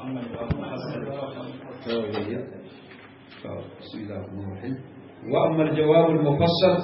بسم الله الرحمن الرحيم وأما الجواب المفصل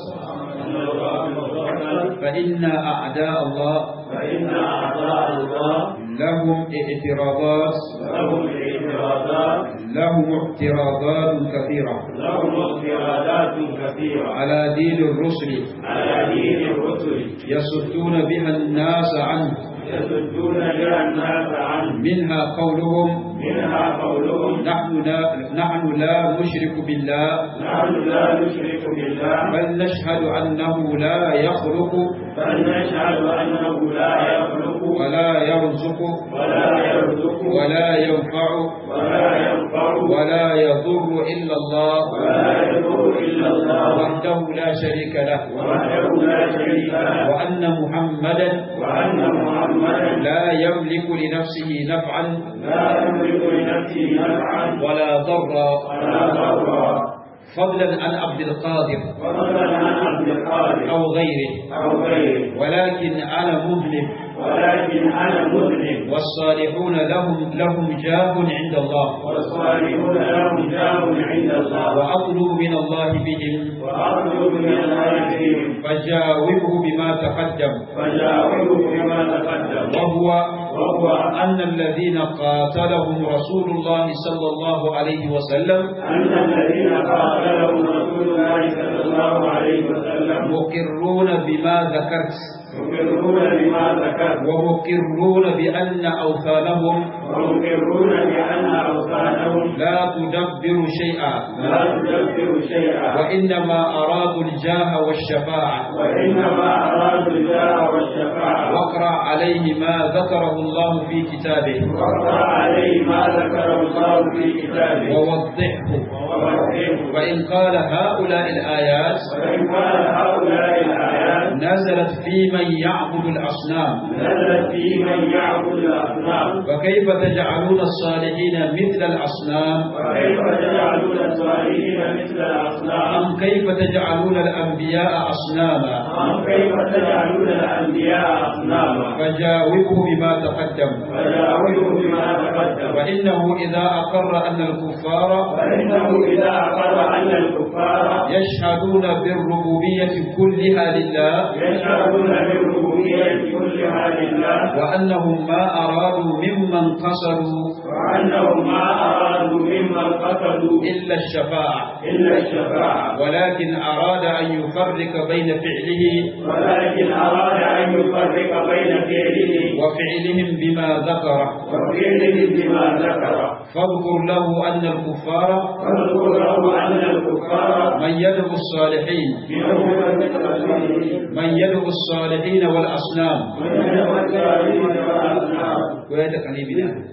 فإن أعداء الله فإن أعداء الله لهم اعتراضات لهم اعتراضات لهم اعتراضات كثيرة لهم اضطرادات كثيرة على دين الرسل على دين الرسل يصدون بها الناس عنه يصدون بها الناس عنه منها قولهم منها قولهم نحن لا, نحن لا نشرك بالله نحن لا نشرك بالله بل نشهد أنه لا يخلق بل نشهد أنه لا يخلق ولا يرزق ولا يرزق ولا ينفع ولا ينفع ولا يضر إلا الله ولا يضر إلا الله وحده لا شريك له وحده لا شريك له وأن محمدا وأن محمدا لا يملك لنفسه نفعا لا يملك لنفسه نفعا ولا ضرا ولا ضرا فضلا عن عبد القادر فضلا عن عبد القادر أو غيره أو غيره ولكن أنا مذنب ولكن أنا مذنب والصالحون لهم لهم جاه عند الله والصالحون لهم جاه عند الله وأطلب من الله بهم وأطلب من الله فيهم فجاوبه بما تقدم فجاوبه بما تقدم وهو وهو أن الذين قاتلهم رسول الله صلى الله عليه وسلم أن الذين قاتلهم رسول الله صلى الله عليه وسلم مقرون بما ذكرت يقرون بما ذكر ومقرون بأن أوثانهم ويقرون بأن أوثانهم لا تدبر شيئا لا تدبر شيئا وإنما أرادوا الجاه والشفاعة وإنما أرادوا الجاه والشفاعة واقرأ عليه ما ذكره الله في كتابه واقرأ عليه ما ذكره الله في كتابه ووضحه ووضحه فإن قال هؤلاء الآيات وإن قال هؤلاء الآيات نزلت في من يعبد الأصنام نزلت في من يعبد الأصنام فكيف تجعلون الصالحين مثل الأصنام وكيف تجعلون الصالحين مثل الأصنام أم كيف تجعلون الأنبياء أصناما أم كيف تجعلون الأنبياء أصناما فجاوبه بما تقدم فجاوبوا بما تقدم وإنه إذا أقر أن الكفار فإنه إذا أقر أن الكفار يشهدون بالربوبية كلها لله يشهدون بالربوبية كلها لله وأنهم ما أرادوا ممن قصروا وأنهم ما أرادوا ممن قتلوا إلا الشفاعة إلا الشفاعة ولكن أراد أن يفرق بين فعله ولكن أراد أن يفرق بين فعله وفعلهم بما ذكر وفعله بما ذكر فاذكر له أن الكفار فاذكر له أن الكفار من يدعو الصالحين منهم المتقين من يدعو الصالحين والأصنام من الصالحين والأصنام ويتقلبنا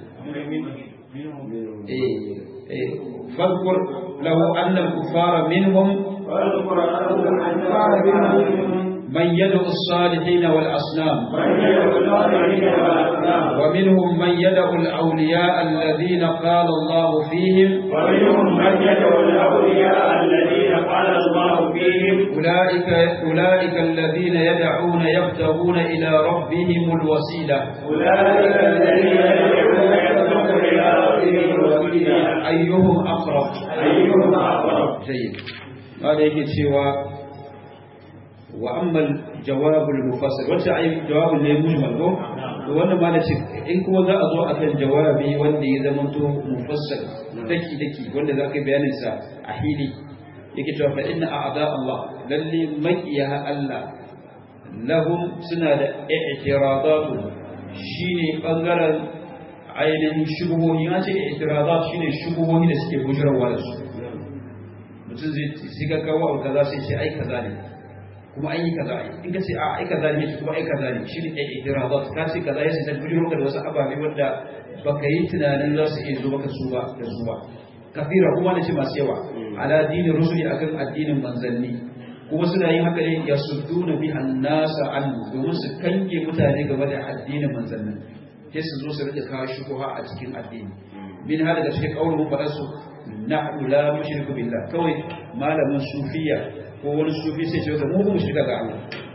إيه إيه فاذكر له أن الكفار منهم واذكر له أن الكفار من يدعو الصالحين والأصنام من يدعو الصالحين والأصنام ومنهم من يدعو الأولياء الذين قال الله فيهم ومنهم من يدعو الأولياء الذين قال الله فيهم أولئك, أولئك الذين يدعون يبتغون إلى ربهم الوسيلة أولئك الذين يدعون يبتغون إلى ربهم الوسيلة أيهم أقرب أيهم أقرب جيد هذا يجي سوى وأما الجواب المفصل وش أي جواب اللي مجمل هو wannan ma da ce in kuma za a zo a kan jawabi wanda ya zama to mufassal daki daki wanda za ka bayanin sa a hili yake cewa fa inna a'da Allah lalle makiya Allah lahum suna da i'tiradatu shine bangaren ainihin shubuhohi an ce i'tiradat shine shubuhohi da suke bujurarwa da su mutum zai sai ka kawo abu kaza sai ce ai kaza ne kuma an yi kaza in ka ce a ai kaza ne kuma ai kaza ne shi ne i'tiradat ka ce kaza yace ta bujuro ka da wasu ababe wanda baka yi tunanin za su iya zo maka su ba da su ba kafira kuma na ce masu yawa ala dinin rusuli akan addinin manzanni kuma suna yin haka ne ya sudduna bi annasa an domin su kange mutane game da addinin manzanni sai su zo su rika kawo shubuha a cikin addini min hada da cikin kaulun faɗa su nahnu la nushriku billah kawai malamin sufiya ko wani sufi sai ce mu ba mu shirka ga Allah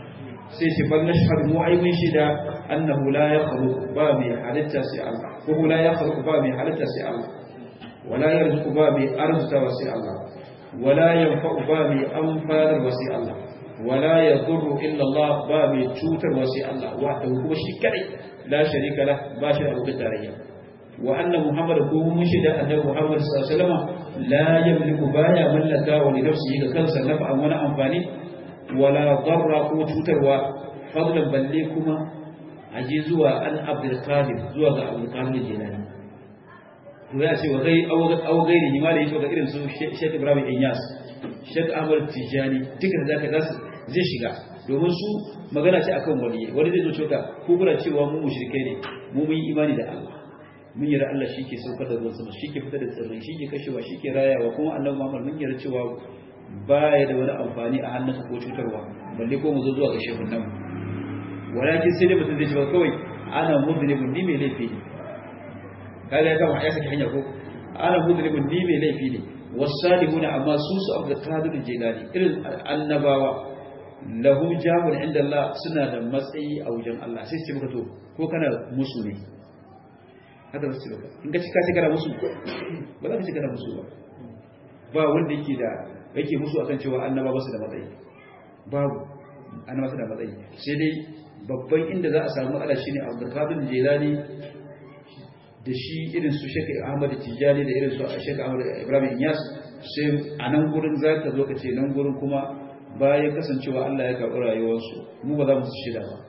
sai ce bal nashhadu mu ai mun shida annahu la yakhluq ba mai halitta sai Allah ko la yakhluq ba mai halitta sai Allah wala yarzuqu ba mai arzuta wa sai Allah wala yanfa'u ba mai amfanar wa sai Allah wala yadurru illa Allah ba mai cutar wa sai Allah wahdahu kuma shi kadai la sharika lah ba shi da abokin tarayya wa anna muhammad ko mun shida annabi muhammad sallallahu alaihi wasallam la yamliku baya mallaka wa li nafsihi ga kansa naf'an wani amfani wala darra ko cutarwa fadlan balle kuma aje zuwa an abdul qadir zuwa ga abdul qadir jilani to ya ce wa gai aw gairi ni ma da yato ga irin su Sheikh Ibrahim Inyas Sheikh Ahmad Tijani duka da zaka zasu zai shiga domin su magana ce akan waliyi wani zai zo cewa ko kuna cewa mu mushrikai ne mu mun yi imani da Allah mun yi Allah shi ke saukar da ruwan sama shi ke fitar da tsirrai shi ke kashewa shi ke rayawa kuma annabi Muhammad mun yarda cewa baya da wani amfani a hannunsa ko cutarwa balle ko mu zo zuwa ga shehun nan walakin sai dai mutum zai ce ba kawai ana mudnibun ni mai laifi ne kaga ya kama ya saki hanya ko ana mudnibun ni mai laifi ne wasalihuna amma su su abu da qadir jilani irin annabawa lahum jabun inda Allah suna da matsayi a wajen Allah sai su ce maka to ko kana musu ne haka za su ce maka in ka cika ce kana musu ba za ka ce kana musu ba ba wanda yake da yake musu akan cewa annaba ba su da matsayi babu annaba su da matsayi sai dai babban inda za a samu ala shine Abdul Qadir Jilani da shi irin su Sheikh Ahmad Tijani da irin su Sheikh Ahmad Ibrahim Inyas sai a nan gurin za ka zo ka ce nan gurin kuma bayan kasancewa Allah ya karɓi rayuwarsu mu ba za mu su shida ba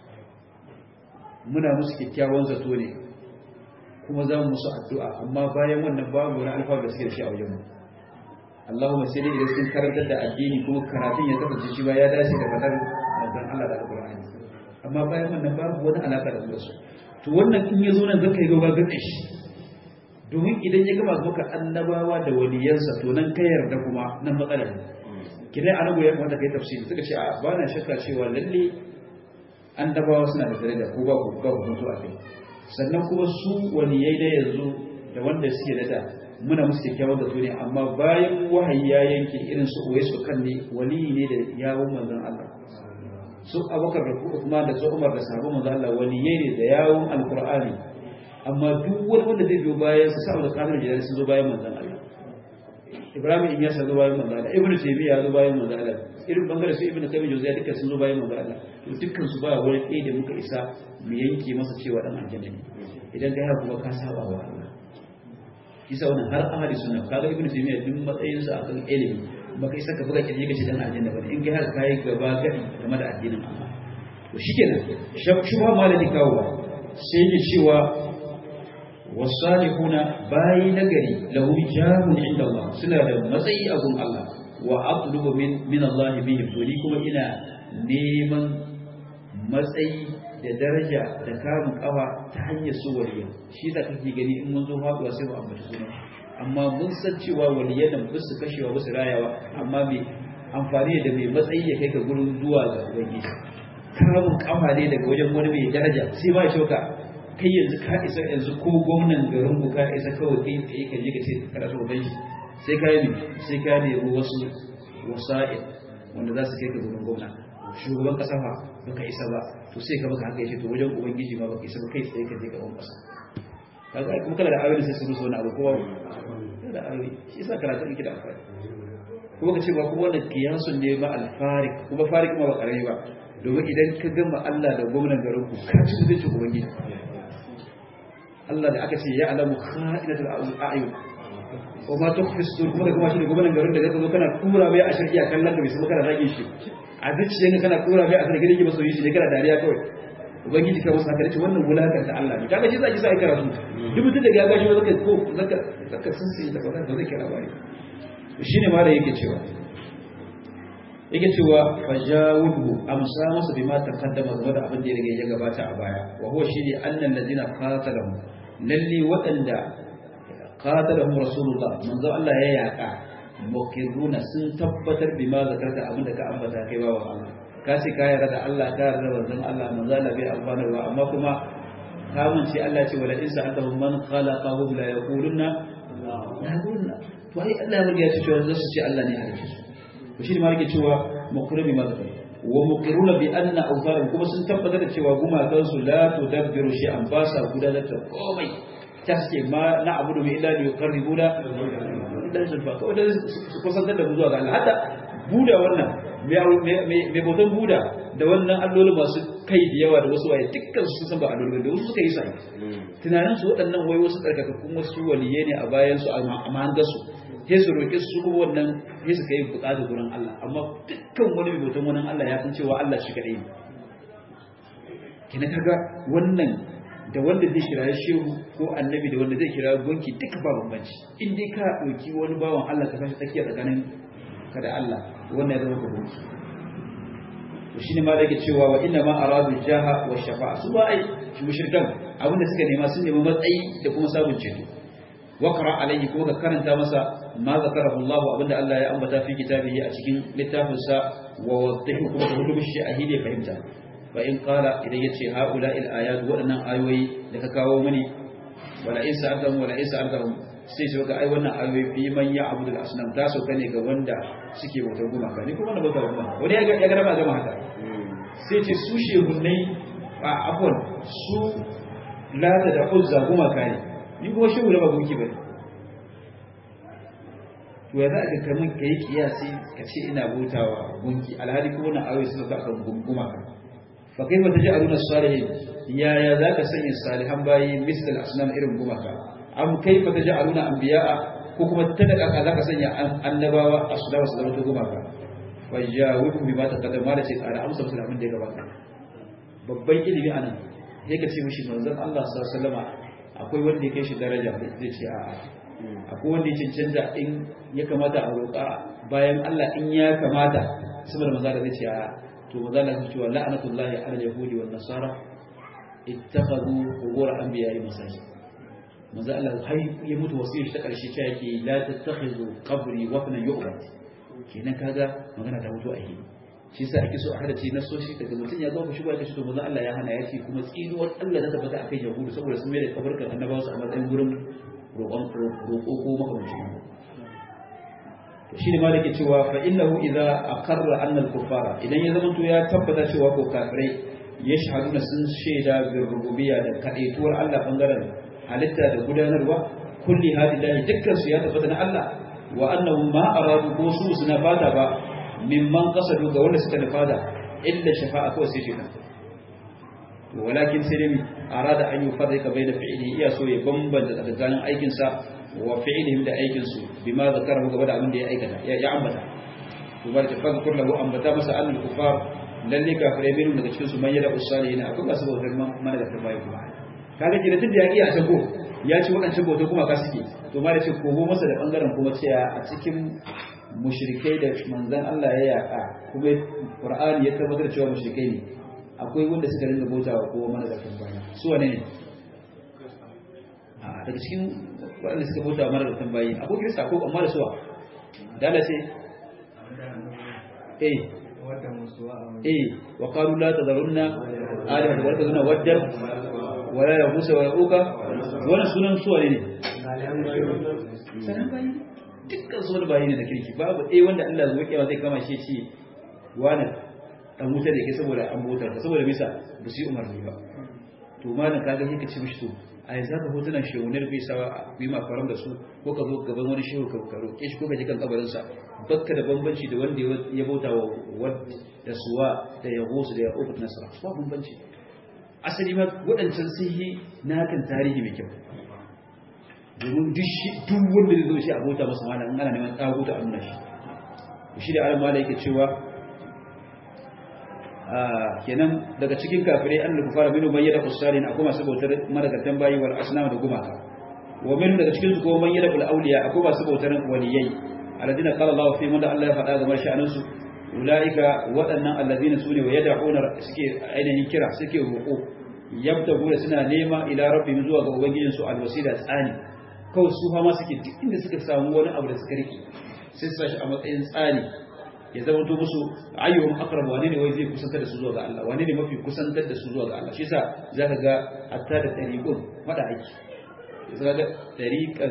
muna musu kyakkyawan zato ne kuma za mu musu addu'a amma bayan wannan babu wani alfa da suke da shi a wajen mu Allahumma sai dai idan sun karantar da addini kuma karatun ya kasance shi ba ya dace da fadar manzon Allah da Al-Qur'ani amma bayan wannan babu wani alaka da su to wannan in ya zo nan zaka yi gaba gaɗe shi domin idan ya gama maka annabawa da waliyansa to nan ka yarda kuma nan matsalar ne kidan annabi ya kamata kai tafsiri suka ce a ba na shakka cewa lalle annabawa suna da daraja ko ba ku ba ku mutu a kai sannan kuma su waliyai da yanzu da wanda suke da da muna musu kyakkyawan da ne amma bayan wahayi ya yanke irin su uwai su kan ne waliyi ne da yawon manzon Allah su abokar da kuma da su umar da sahabban manzon Allah waliyai ne da yawon alqur'ani amma duk wani wanda zai biyo bayan su saboda kamar jidar sun zo bayan manzon Allah Ibrahim in ya zo bayan manzon Allah Ibn Taymiyyah ya zo bayan manzon Allah irin bangare su Ibn Qayyim Jawziyya duka sun zo bayan manzon Allah to dukkan su ba wani ɗaya da muka isa mu yanke masa cewa dan aljanna ne idan kai haka kuma ka saba wa Allah kisa wannan har ahli sunna kaga Ibn Taymiyyah duk matsayin sa akan ilimi baka isa ka buga kirje kace dan aljanna bane in kai haka kai gaba gadi game da addinin Allah to shikenan shubha malaki kawo sai ya cewa wasalihuna bayi nagari lahum jahun inda Allah suna da matsayi a gun Allah wa atlubu min min Allah bihim to ni kuma ina neman matsayi da daraja da kamun kawa ta hanyar su waliya shi da kake gani in mun zo faduwa sai mu ambata sunan amma mun san cewa waliyan nan ba su kashewa ba su rayawa amma me amfani da mai matsayi ya kai ka gurin zuwa ga ubangiji kamun kafa ne daga wajen wani mai daraja sai ba shi ka kai yanzu ka isa yanzu ko gwamnan garin ku ka isa kawai kai tsaye ka je ka ce kana so ban shi sai ka yi sai ka nemi wasu wasa'il wanda za su kai ka gurin gwamna shugaban kasa fa baka isa ba to sai ka baka haka yace to wajen ubangiji ma baka isa ba kai tsaye ka je gaban kasa kaga kuma kana da ayoyi sai su rusa wani abu kowa da ayoyi shi yasa karatu yake da amfani kuma ka ce ba kuma wannan kiyasun ne ba alfarik kuma farik ma ba karami ba domin idan ka gama Allah da gwamnan garin ku ka ci mutuncin ubangiji Allah da aka ce ya alamu kha'inatul a'yun wa ma tukhfi sudur kuma kuma shi ne gwamnan garin da zaka zo kana tura mai a shirki a kallon da bai san kana zage shi a zuciya ne kana tura mai a sarki da masoyi shi ne kana dariya kawai ubangiji kai wasu haka ce wannan wulakar ta Allah ne kaga shi zaki sai karatu duk mutum da ya gashi zaka ko zaka zaka sun sai da ba zai kira bari shine ma da yake cewa yake cewa fajawudu amsa masa bima taqaddama game da abin da ya riga ya gabata a baya wa huwa shi ne annal ladina qatalahu lalli waɗanda qatalahum rasulullah manzo Allah ya yaka mukirruna sun tabbatar bima zakarta abin da ka ambata kai bawa Allah ka ce ka yarda da Allah ka yarda da manzon Allah manzo Allah bai amfanarwa amma kuma kamun ce Allah ce wala in sa'altahum man khalaqahum la yaquluna la yaquluna to ai Allah ya riga ya ce cewa zasu ce Allah ne halicce su to shi ne ma yake cewa mukirrun bima zakarta wa muqiruna bi anna awtharan kuma sun tabbatar da cewa gumakan su la tudabbiru shay'an ba sa gudanar da komai taske ma na abudu bi illa yuqarribuna dan zulfa ko da su kusantar da mu zuwa ga Allah hatta buda wannan mai bautan buda da wannan alloli masu kai da yawa da wasu waye dukkan su san ba alloli da wasu suka yi sai tunanin su waɗannan wai wasu tsarkakakkun wasu waliye ne a bayan su a mahangarsu sai su roƙi su kuma wannan sai su kai buƙata gurin Allah amma dukkan wani mai bautan wani Allah ya san cewa Allah shi kaɗai ne kina kaga wannan da wanda zai kira shehu ko annabi da wanda zai kira gunki duka ba bambanci in dai ka ɗauki wani bawan Allah ka sashi tsakiya tsakanin ka da Allah wannan ya zama ka gunki to shine ma da yake cewa wa inna ma aradu jaha wa shafa'a su ba ai mushrikan abinda suka nema sun nemi matsayi da kuma sabon ceto wakara alayhi kuma ka karanta masa ma zakarahu Allah abinda Allah ya ambata fi kitabihi a cikin littafin sa wa wadahu kuma ka hudu shi a hide fahimta fa in qala idan yace haula il ayat wadannan ayoyi da ka kawo mani wala in sa'altahum wala in sa'altahum sai su ga ai wannan ayoyi fi man ya abudu al asnam ta sauka ne ga wanda suke bautar gumaka ni kuma na bautar gumaka wani ya ga ya ga gama haka sai ce su shehunnai a afwan su lata da uzza gumaka ne ni kuma shehu da ba gunki bane to ya za ka kaman ka yi kiyasi ka ce ina bautawa gunki alhali kuma na ayoyi suna ka kan gumaka fa kai ba ta ji aluna salihin yaya za ka sanya salihan bayi misal asnam irin gumaka am kai ba ta ji aluna anbiya'a ko kuma ta da kaka za ka sanya annabawa asnama su zama ta gumaka fa jawibu bima taqaddama da ce tsara amsa musu abin da ya gabata babban ilimi anan sai ka ce mishi manzon Allah sallallahu alaihi wasallama akwai wanda ya kai shi daraja zai ce a'a akwai wanda ya cancanta in ya kamata a roƙa bayan Allah in ya kamata saboda maza da zai ce a'a to maza da zai ce wa la'anatullahi ala yahudi wan nasara ittakhadhu qubur anbiya'i masajid maza Allah har ya mutu wasiyar ta karshe ta yake la tattakhizu qabri wafnan yu'bad kenan kaga magana ta mutu a hili shi yasa ake so a hadace nasoshi daga mutum ya zama shi ba ya to manzo Allah ya hana ya ce kuma tsinuwar Allah ta tabbata akan yahudu saboda sun mai da kabarkan annabawa su a matsayin gurin roƙon roƙo ko makamancin to shine ma dake cewa fa innahu idza aqarra anna al-kuffara idan ya zama to ya tabbata cewa ko kafirai yashhaduna sun shaida bi rububiyya da kadaituwar Allah bangaren halitta da gudanarwa kulli hadillahi dukkan su ya tabbata na Allah wa annahu ma aradu ko su suna fata ba mimman kasadu ga wanda suka nufa da illa shafa'a kawai sai shaitan walakin sai dai arada an yi farrika bai da fi'ili iya so ya bambanta tsakanin aikinsa wa fi'ilihim da aikinsu bima zakarahu gaba da abin da ya aikata ya ambata to bar ta fadkur lahu ambata masa annal kufar lalle kafirai min daga cikin su man yada usalihin akwai masu bautar mana da tabai kuma kaga kina tunda ya iya sako ya ci wadancan bautar kuma ka suke to ma da ce kogo masa da bangaren kuma cewa a cikin mushrikai da manzan Allah ya yaka kuma Qur'ani ya tabbatar cewa mushrikai ne akwai wanda suka rinka bautawa kowa mana da tambaya su wane ne a daga cikin wanda suka bautawa mana da tambayi akwai kirista ko amma da suwa dala ce eh eh wa qalu la tadharunna alaha wa la tadharunna waddan wa la yaghus wa yauka wannan sunan suwa ne sanan bayi dukkan su wani bayi ne da kirki babu ɗaya wanda Allah zuwa kewa zai kama shi ce wani ɗan wuta da ke saboda an bautar ka saboda bisa ba su yi umarni ba to malam ka ga ka ci mishi to a yanzu haka hotunan shehunar bai sawa bi ma faran da su ko ka zo gaban wani shehu ka ka roƙe shi ko ka ji kan kabarin sa bakka da bambanci da wanda ya bauta wa wad da suwa da ya gosu da ya ofat nasara ba bambanci asali ma waɗancan sun yi na hakan tarihi mai kyau domin duk wanda zai zo shi a bauta masa mana in ana neman tsaguta a nuna shi shi da alam mala yake cewa kenan daga cikin kafirai an lufu fara minu bayyana usalin akwai masu bautar managartan bayi wal asnam da gumaka wa minu daga cikin su kuma bayyana ul awliya akwai masu bautar waliyai alladina qala Allah fi man da Allah ya faɗa ga sha'anin su ulaika waɗannan alladina sune wa yad'una suke ainihin kira suke roƙo yabtagu suna nema ila rabbihim zuwa ga ubangijinsu alwasila tsani kawai su fama suke duk inda suka samu wani abu da suka rike sai su sashi a matsayin tsari ya zama to musu ayyuhum aqrab wane ne wai zai kusantar da su zuwa ga Allah wane ne mafi kusantar da su zuwa ga Allah shi yasa zaka ga hatta da tariqun fada aiki zaka ga tariqan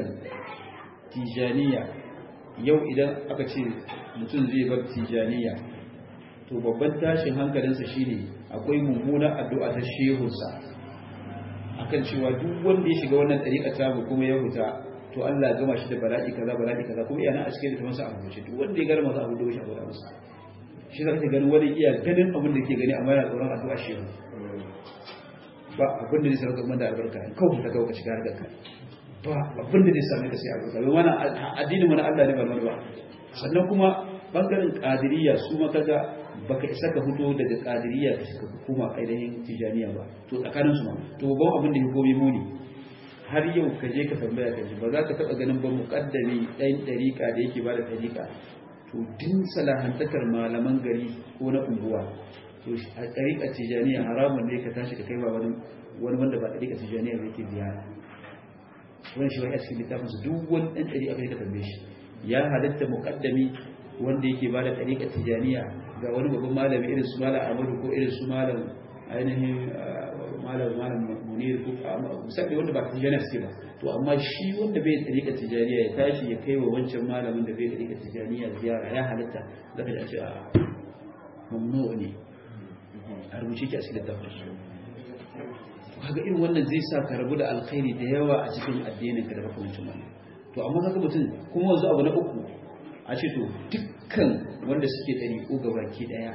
tijaniya yau idan aka ce mutum zai bar tijaniya to babban tashin hankalinsa shine akwai mummunar addu'a ta shehunsa akan cewa duk wanda ya shiga wannan ɗariƙa ta kuma ya huta to Allah ya gama shi da bala'i kaza bala'i kaza kuma yana a cikin da masa abu ce duk wanda ya gara masa abu da shi abu da masa shi za ka gani wani iya ganin abin da ke gani amma yana tsoron addu'a shehu ba abin da zai sarrafa kuma da albarka kawai ta kawo ka shiga harkar ka ba abin da zai same ka sai albarka bai mana addinin mana Allah ne ba ba sannan kuma bangaren qadiriyya su ma kaga baka isa ka fito daga qadiriyya ka shiga hukuma ainihin tijaniya ba to tsakanin su ma to babban abin da ya gobe muni har yau ka je ka tambaya ka ji ba za ka taba ganin ba muqaddami ɗan ɗariƙa da yake bada ɗariƙa to din salahantakar malaman gari ko na unguwa to a ɗariƙa tijaniya haramun ne ka tashi ka kai ba wani wanda ba ɗariƙa tijaniya ba yake ziyara wani shi wani a cikin littafin su duk wani ɗan ɗari aka yi ka tambaye shi ya halatta muƙaddami wanda yake ba da ɗariƙa tijaniya ga wani babban malami irin su malam amadu ko irin su malam ainihin malam malam munir ko musamman wanda ba tijaniya suke ba to amma shi wanda bai ɗariƙa tijaniya ya tashi ya kai wa wancan malamin da bai ɗariƙa tijaniya ziyara ya halatta zaka ji a ce a mamnu ne a rubuce ki a cikin littafin shi kaga irin wannan zai sa ka rabu da alkhairi da yawa a cikin addinin ka da makamancin wannan to amma kaga mutum kuma wanzu abu na uku a ce to dukkan wanda suke ɗari ko gabaki ɗaya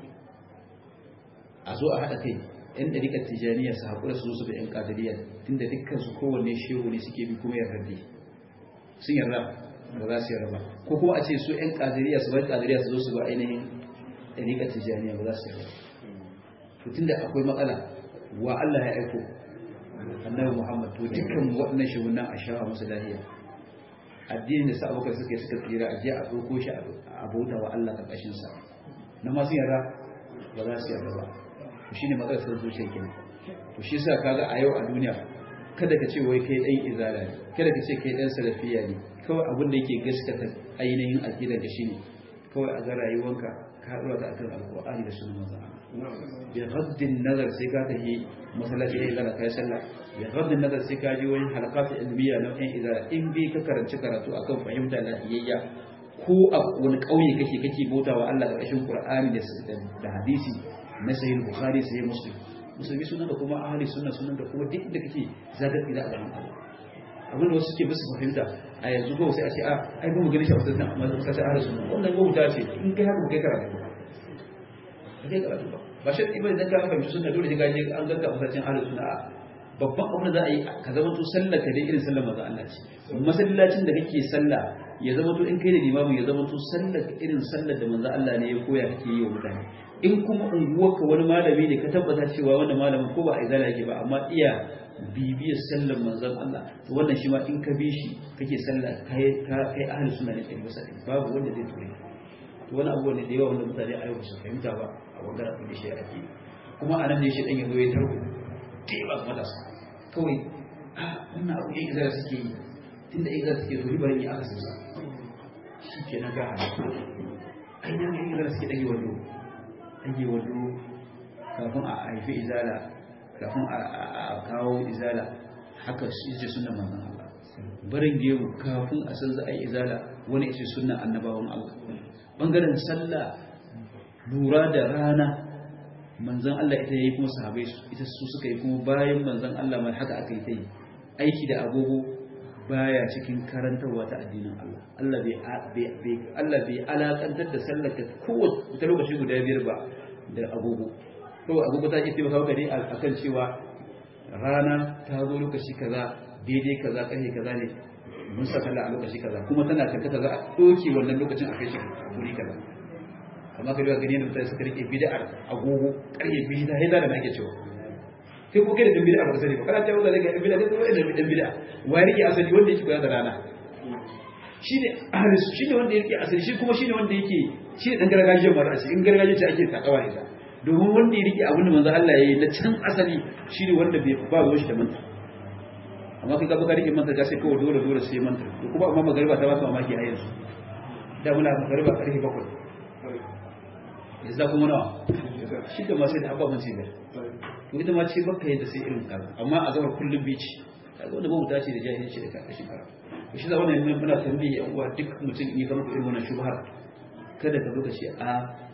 a zo a haɗa kai yan ɗariƙar tijaniya su haƙura su zo su da yan ƙadiriyar tunda dukkan su kowanne shehu ne suke bi kuma yarda sun yarda ba za su yarda ba ko kuma a ce su yan ƙadiriya su bar ƙadiriya su zo su ba ainihin ɗariƙar tijaniya ba za su yarda to tunda akwai matsala wa Allah ya aiko annabi Muhammad to dukkan waɗannan shugunan a shawa musu lahiya addinin da sa'abukar suka suka tsira a je a ɗauko shi a bauta wa Allah ƙarƙashin sa na masu yarda ba za su yarda ba to shine matsalar sun zuciya kenan to shi yasa kaga a yau a duniya kada ka ce wai kai ɗan izala ne kada ka ce kai ɗan salafiya ne kawai abin da yake gaskata ainihin aqidar da shine kawai a ga rayuwanka ka dora ta akan alqur'ani da sunan manzon bi ghaddin nazar sai ka tafi masallaci ya izala kai sallah bi ghaddin nazar sai ka je wani halaqat ilmiya na ɗan izala in bi ka karanci karatu akan fahimta lafiyayya ko a wani ƙauye kake kake bautawa Allah ƙarƙashin Qur'ani da hadisi na sahih Bukhari sahih Muslim musulmi sunan da kuma ahli sunna sunan da kuma duk da kake zaka tsira a gaban Allah abin da wasu suke bisa fahimta a yanzu ko sai a ce a ai ba mu gani shi a wasan amma sai sai ahli sunna wannan ko ta ce in kai haka kai karatu ba kai karatu ba ba shi ibn dan ka fahimci sunna dole sai ka je an ganka masallacin ahli sunna babban abin da za a yi ka zama to sallar ka dai irin sallar manzo Allah ce masallacin da kake sallah ya zama to in kai da limamin ya zama to sallar irin sallar da manzo Allah ne ya koya kake yi wa mutane in kuma unguwarka wani malami ne ka tabbata cewa wannan malamin ko ba a izala yake ba amma iya bibiyar sallar manzon Allah to wannan shi ma in ka bi shi kake sallah kai kai ahli sunna ne kai masa babu wanda zai ture to wani abu ne da yawa wanda mutane a yau ba su fahimta ba a bangaren abin da shi ake kuma a nan ne shi dan yazo ya tarko da yawa matasa kawai a wannan abu yan izala suke yi tunda izala suke zo ribarin ya aka sausa shi ke na ga halittu ai nan yan izala suke dage wando dage wando kafin a haifi izala kafin a kawo izala haka shi ce sunan manzon Allah barin gemu kafin a san za a yi izala wani ce sunan annabawan Allah bangaren sallah lura da rana manzan Allah ita yayi kuma sahabbai ita su suka yi kuma bayan manzan Allah mai haka aka yi ta yi aiki da agogo baya cikin karantarwa ta addinin Allah Allah bai bai Allah bai alakantar da sallar ka kowace ta lokaci guda biyar ba da agogo to agogo ta ce taimaka maka ne akan cewa rana ta zo lokaci kaza daidai kaza karfe kaza ne mun sa sallah a lokaci kaza kuma tana tankata za a doke wannan lokacin a kai shi guri kaza amma ka duba gani da mutane suka rike bid'ar agogo ƙarye biyu ta haida da nake cewa kai ko kai da dan bid'a ba sani ba kana cewa da daga bid'a kai kuma da dan bid'a wai rike asali wanda yake koyar da rana shine ahli shine wanda yake asali shi kuma shine wanda yake shi dan gargajiyar mara asali in gargajiyar ce ake takawa ita domin wanda ya rike abin da manzo Allah ya yi na can asali shine wanda bai ba ruwan shi da manta amma kai ka baka rike manta ka sai kawai dole dole sai manta kuma amma magariba ta ba ka mamaki a yanzu da muna magariba karfe bakwai yanzu kuma nawa shi da masu da ababen ce ne to ita ma ce baka yadda sai irin kaza amma a zama kullum bici kaga wanda babu dace da jahilci da karkashin kara to shi zama ne muna tambaye yan uwa duk mutum in ya kama irin wannan shubhar kada ka lokaci a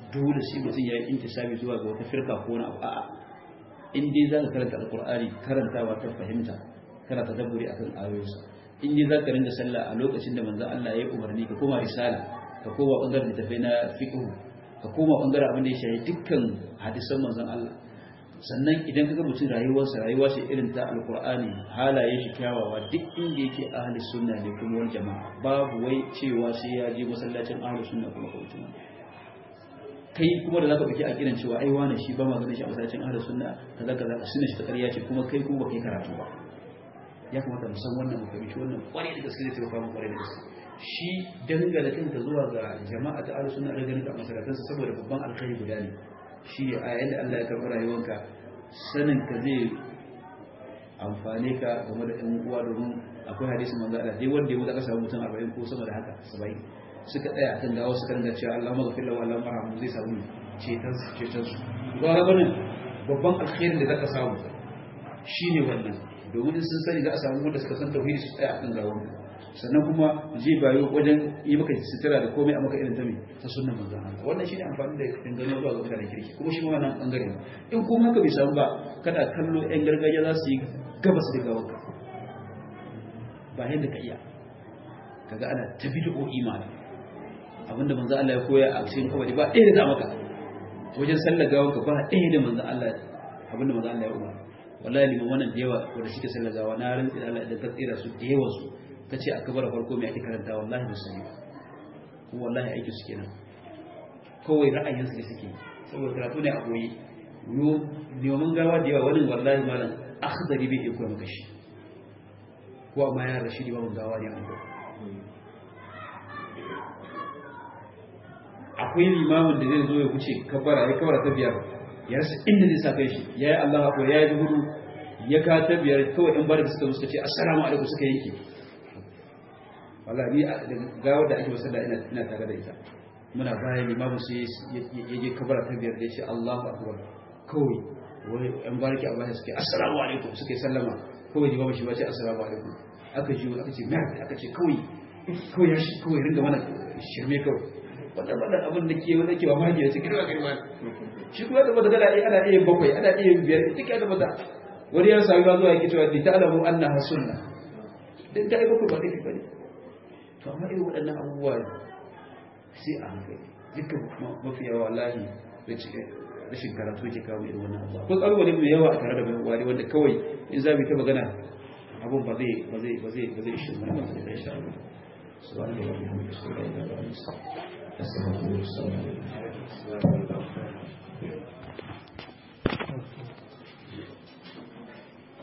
dole sai mutum ya yi intisabi zuwa ga wata firka ko wani abu a'a in dai za ka karanta alkur'ani karantawa ta fahimta kana ta dabburi akan ayoyinsa in dai za ka ringa sallah a lokacin da manzon Allah ya yi umarni ka koma risala ka koma bangaren littafai na fiqh ka koma bangaren abin da ya shafi dukkan hadisan manzon Allah sannan idan kaga mutum rayuwarsa rayuwa ce irin ta alkur'ani halaye shi kyawawa duk inda yake ahli sunna ne kuma wani jama'a babu wai cewa sai ya je masallacin ahli sunna kuma ka mutum kai kuma da zaka dauki a kiran cewa ai wani shi ba ma ganin shi a masallacin ahli sunna kaza kaza sunna shi ta ƙarya ce kuma kai kuma kai karatu ba ya kamata mu san wannan mu fahimci wannan kwarai da gaske zai taimaka mu kwarai da gaske shi dangane kanka zuwa ga jama'a ta ahli sunna da ganin ka masallatansa saboda babban alkhairi guda ne shi ne a yadda Allah ya karɓi rayuwanka sanin ka zai amfane ka game da ɗan uwa domin akwai hadisi manzo Allah dai wanda ya wuce aka samu mutum 40 ko sama da haka 70 suka tsaya akan gawa suka ringa cewa Allah maghfir lahu Allah marhamu zai samu cetan su cetan su ga wannan babban alkhairin da zaka samu shine wannan domin sun sani za a samu wanda suka san tauhidi su tsaya akan gawanka sannan kuma zai bayo wajen yi maka sutura da komai a maka irin ta mai ta sunan manzan Allah wannan shine amfani da dangane zuwa ga mutanen kirki kuma shi ma wannan bangare ne in kuma haka bai samu ba kada kallo yan gargajiya za su yi gabas da gawanka ba yadda ka iya kaga ana ta bid'o imani abinda manzan Allah ya koya a cikin kawai ba ɗaya da za maka wajen sallar gawanka ba ɗaya da manzan Allah abinda manzan Allah ya umar wallahi liman wannan da yawa wanda suke sallar gawa na rantsi da Allah idan ka tsira su da yawan su ta ce a kabar farko mai ake karanta wallahi ba su yi ba kuma wallahi aiki su kenan kawai ra'ayinsu da suke saboda karatu ne a koyi neman gawa da yawa wani wallahi malam akhdari bai iya koya maka shi ko amma ya rashi da babu gawa ne an koya akwai limamin da zai zo ya wuce kabara ya kabara ta biyar ya rasa inda zai sa kai shi ya yi Allah ko ya yi hudu ya ka ta biyar kawai in bar da suka suka ce assalamu alaikum suka yanke wallahi gawar da ake wasalla ina ina tare da ita muna bayan limamu sai ya je kabara ta biyar da ya ce Allahu akbar kawai wai yan barki a bayan suke assalamu alaikum suke sallama kawai limamu shi ba ce assalamu alaikum aka ji aka ce mai aka ce kawai kawai ya shi kawai ringa mana shirme kawai wannan wannan abin da ke wanda ke ba maki da cikin girma shi kuma da bada ana ana iya bakwai ana iya biyar duk ya da bada wani ya sami ba zuwa yake cewa li ta'lamu annaha sunna dan ta yi bakwai ba dai bane to amma irin waɗannan abubuwa sai a hankali dukkan mafi yawa wallahi rashin karatu ke kawo irin wannan abubuwa ko kalwale mai yawa a tare da mai wani wanda kawai in za mu ta magana abun ba zai ba zai ba zai ba zai shi mana ba zai sha Allah subhanahu wa ta'ala